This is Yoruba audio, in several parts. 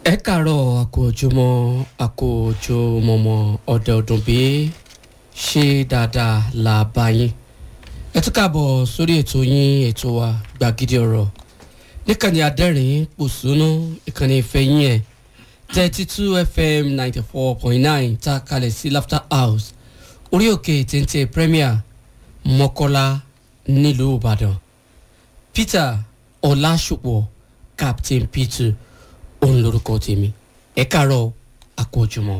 ẹ kàárọ̀ àkójọmọ́ àkójọmọ́mọ́ ọ̀dẹ ọdún bí ṣe dáadáa là bá yín ẹ tún kàbọ̀ sórí ètò yín ètò wa gbàgede ọ̀rọ̀ níkànnì adẹ́rìn pòṣónú ìkànnì ìfẹ́ yín ẹ̀ thirty two fm ninety four point nine tá a kalẹ̀ sí laughter house orí òkè téńté premier mọ́kọ́lá nílùú ìbàdàn peter ọlásùpọ̀ captain peter òun lorúkọ tèmi ẹ káàárọ̀ àkójọmọ́.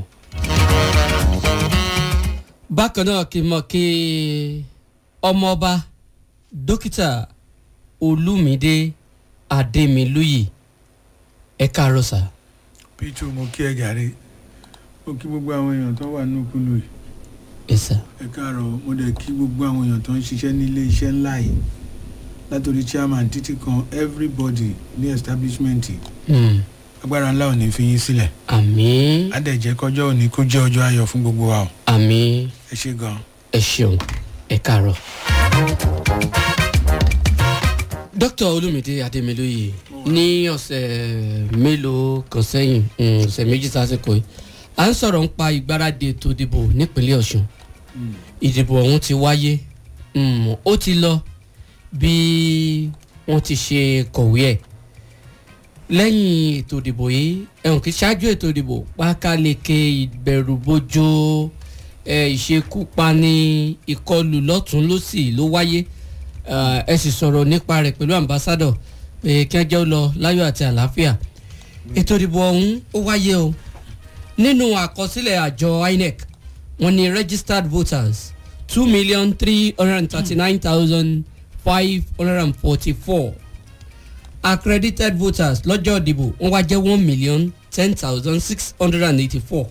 bákan náà kí n mọ̀ kí ọmọọba dókítà olúmídé adémilúyì ẹ káàárọ̀ sà. peter mo kí ẹ jàre mo kí gbogbo àwọn èèyàn tó wà ní òkúlù yìí ẹ sà. ẹ káàárọ̀ mo dẹ̀ kí gbogbo àwọn èèyàn tó ń ṣiṣẹ́ nílé iṣẹ́ ńlá yìí látòrí chairman títí kan everybody ní establishment yìí Hmm. agbára ńlá ò ní fi yín sílẹ̀ àmín á dẹ̀ jẹ́ kọjọ́ òní kó jẹ́ ọjọ́ ayọ̀ fún gbogbo wa o àmín ẹ ṣe gan. ẹ ṣeun ẹ káàárọ̀. dókítà olúmídé adémilóye ní ọ̀sẹ̀ mélòó kan sẹ́yìn mm, ọ̀sẹ̀ méjì sásìkò yìí à ń sọ̀rọ̀ ń pa ìgbáradì ètò ìdìbò nípínlẹ̀ ọ̀ṣun ìdìbò ọ̀hún ti wáyé mm, ó ti lọ bí wọ́n ti ṣe kọ̀wé ẹ̀ lẹ́yìn ètò ìdìbò yìí ẹ̀hún kì í ṣáájú ètò ìdìbò pákáleke ìbẹ̀rùbojo ẹ̀, ìṣekúpani ìkọlù lọ́tún lọ́sì ló wáyé Eh, ẹ sì sọ̀rọ̀ nípa rẹ̀ pẹ̀lú ambassadọ̀ pé kí wọ́n jẹ́ ó lọ láyọ̀ àti àlàáfíà ètò ìdìbò ọ̀hún ó wáyé o nínú àkọsílẹ̀ àjọ inec wọ́n ní registered voters two million three hundred and thirty-nine thousand five hundred and forty-four accredited voters lọ́jọ́ ìdìbò wọ́n wá jẹ́ one million ten thousand six hundred and eighty-four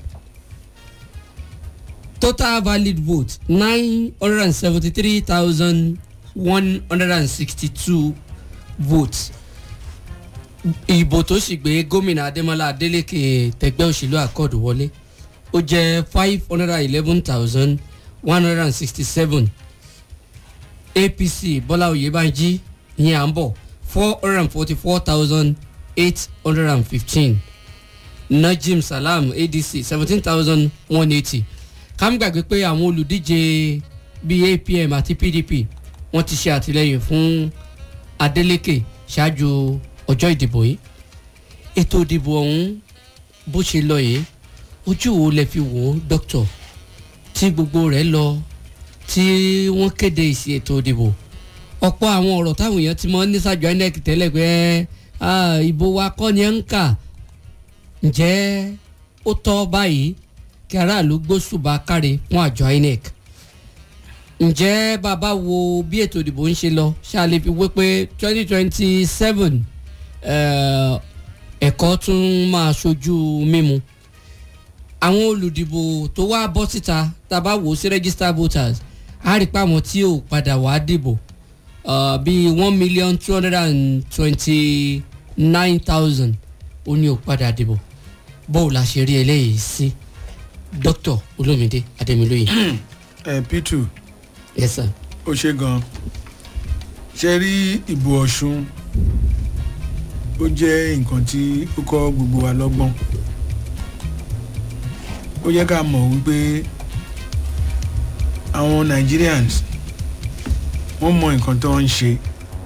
total valid vote nine hundred and seventy-three thousand one hundred and sixty-two votes ìbò tó sì gbé gómìnà adémọlá adélèké tẹgbẹ́ òṣèlú àkọọdù wọlé ó jẹ́ five hundred and eleven thousand one hundred and sixty-seven apc bọ́lá oyèbánjí ìyẹn à ń bọ̀ four hundred and forty-four thousand eight hundred and fifteen najim salam adc seventeen thousand one eighty kámi gbàgbé pé àwọn olùdíje bíi apm àti pdp wọ́n ti ṣe àtìlẹ́yìn fún adeleke ṣáájú ọjọ́ ìdìbò yìí ètò ìdìbò ọ̀hún bó ṣe lọ yìí ojú wo lẹ fi wò ó dókítà tí gbogbo rẹ̀ lọ tí wọ́n kéde ìsì ètò ìdìbò ọ̀pọ̀ àwọn ọ̀rọ̀ táwọn èèyàn ti mọ ní sàjọ inec tẹ́lẹ̀ pé ah, ìbò wa kọ́ ni ẹ̀ ń kà ǹjẹ́ ó tọ́ báyìí kí aráàlú gbósùbà káre fún àjọ inec ǹjẹ́ bàbá wo bí ètò ìdìbò ń ṣe lọ ṣáà lè fi wé pé twenty twenty seven ẹ̀kọ́ tún máa ṣojú mímu àwọn olùdìbò tó wá bọ́ síta tá a bá wò ó sí register voters á rí i pé àwọn tí ò padà wá dìbò uh, bíi one million two hundred and twenty nine thousand ó ní ò padà dìbò bóò la ṣe rí eléyìí sí dr olómìdé adémilóye. ẹ peter yes sir. ó ṣe gan ṣe rí ìbò ọ̀ṣun ó jẹ́ nǹkan tí ó kọ́ gbogbo wa lọ́gbọ́n ó yẹ ká mọ̀ wípé àwọn nigerians wọ́n mọ nǹkan tó ń ṣe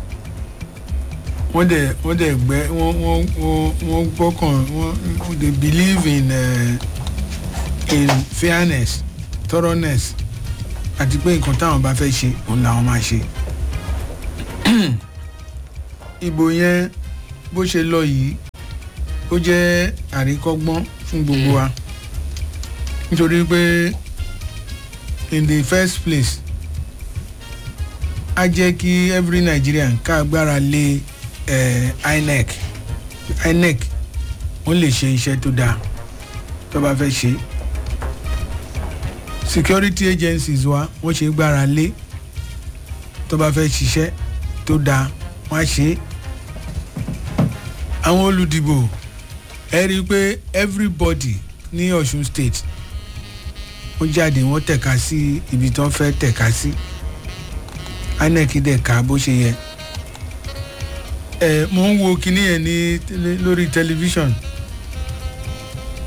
wọ́n dẹ̀ wọ́n dẹ̀ gbẹ́ wọ́n wọ́n wọ́n wọ́n gbọ́kàn wọ́n they believe in uh, in fairness thoroughness àti pé nǹkan táwọn bá fẹ́ ṣe òun làwọn máa ṣe ìbò yẹn bó ṣe lọ yìí ó jẹ́ àríkọ́gbọ́n fún gbogbo wa nítorí pé in the first place á jẹ́ kí every nigerian ká gbára lé eh, inec inec wọ́n lè ṣe iṣẹ́ tó dáa tó bá fẹ́ ṣe security agencies wa wọ́n ṣe gbára lé tó bá fẹ́ ṣiṣẹ́ tó dáa wọ́n á ṣe é àwọn olùdìbò ẹ rí i pé everybody ní ọ̀ṣun state wọ́n jáde wọ́n tẹ̀ka sí ibi tí wọ́n fẹ́ tẹ̀ka sí inec dẹ̀ ká bó ṣe yẹ ẹ mò ń wo kinní yẹn ní tẹlẹ- lórí tẹlifíṣàn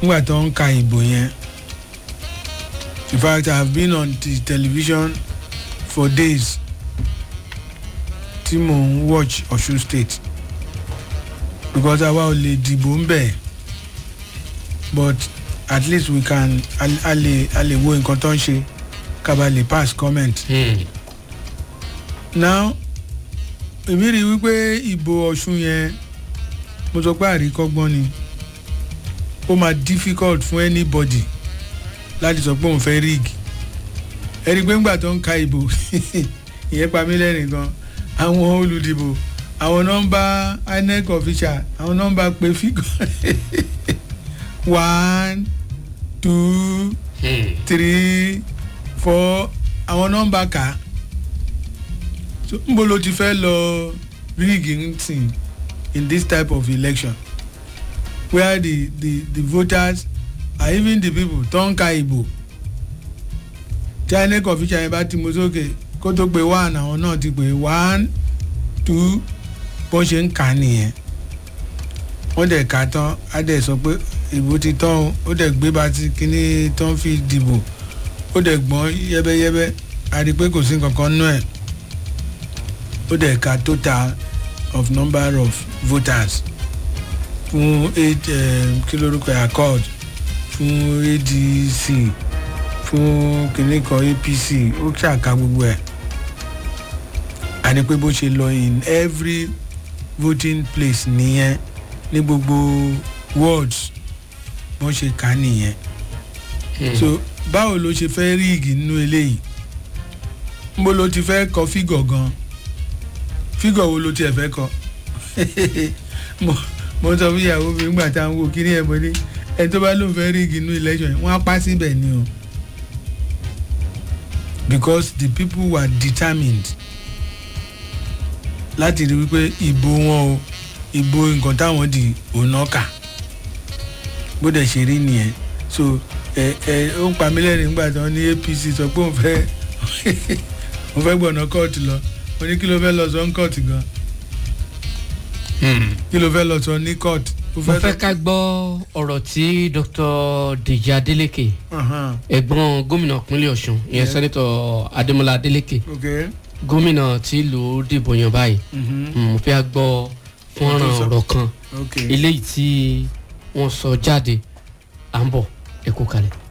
nígbà tó ń ka ìbò yẹn in fact i have been on the television for days tí mò ń watch ọ̀ṣun state because àwa ò lè dìbò ń bẹ̀ but at least we can a a lè a lè wo nǹkan tó ń ṣe ká bá lè pass comment Hmm. now èmi rí i wípé ìbò ọ̀ṣun yẹn mo sọ pé àríkọ́gbọ́n ni ó máa difficult fún anybody láti sọ pé òun fẹ́ rig ẹni pé ńgbà tó ń ka ìbò ìyẹn pa mí lẹ́rìn gan àwọn olùdìbò àwọn nọ́mbà inec official àwọn nọ́mbà pé fígọ̀ one two Hmm. three four àwọn nọ́mbà kà á so nbo ló ti fẹ́ lọ rigging thing in this type of election where the the the voters are even the people tó ń ka ìbò tí inec official yẹn bá ti mú sókè kó tó pé one àwọn náà ti pé one two bó ṣe ń kà á nìyẹn wọ́n dẹ̀ ka tán á dẹ̀ sọ pé ìbò ti tán o ó dẹ̀ gbé bá ti kíní tán fi dìbò ó dẹ̀ gbọ́n yẹ́bẹ́yẹ́bẹ́ a rí i pé kò sí nǹkan kan nú ẹ̀ ó dẹ̀ ka total of number of voters fún eight um, kí lórúkọ ẹ̀ accord fún adc fún kíní kan apc ó ṣàka gbogbo ẹ̀ a rí i pé bó ṣe lọ in every voting place nìyẹn ní gbogbo wards wọ́n ṣe kà á nìyẹn Hmm. so báwo ló ṣe fẹ́ ríìgì nínú eléyìí nbó ló ti fẹ́ kọ fígọ̀ gan fígọ̀ wo ló tiẹ̀ fẹ́ kọ mo mo sọ fún ìyàwó mi nígbà tá à ń wò kí ni ẹ̀ mo ní ẹni tó bá lóun fẹ́ ríìgì nínú election yẹn wọ́n á pa síbẹ̀ ni o because the people were determined láti rí wípé ìbò wọn o ìbò nǹkan táwọn di òun náà kà bó dẹ̀ ṣe rí nìyẹn so ẹ ẹ ó ń pa mí lẹ́rìn nígbà tí wọ́n ní apc sọ pé òun fẹ́ òun fẹ́ gbọ̀nà kóòtù lọ mo ní kí ló fẹ́ lọ sọ ní kóòtù gan Hmm. kí ló fẹ́ lọ sọ ní kóòtù. ó mo fẹ́ sọ- ká gbọ́ ọ̀rọ̀ tí dr deji adeleke Ahan, ẹ̀gbọ́n gómìnà ìpínlẹ̀ ọ̀ṣun ìyẹn Yeah. sẹ́nitọ̀ adémọlá adeleke ok gómìnà tí ìlú dìbò yan báyìí mhm, Hmm, mo fẹ́ gbọ́ fọ́nrán Wọ́n tún sọ- ọ̀rọ̀ kan ok eléyìí tí wọ́n sọ jáde à ń bọ̀ ẹ kú kalẹ̀.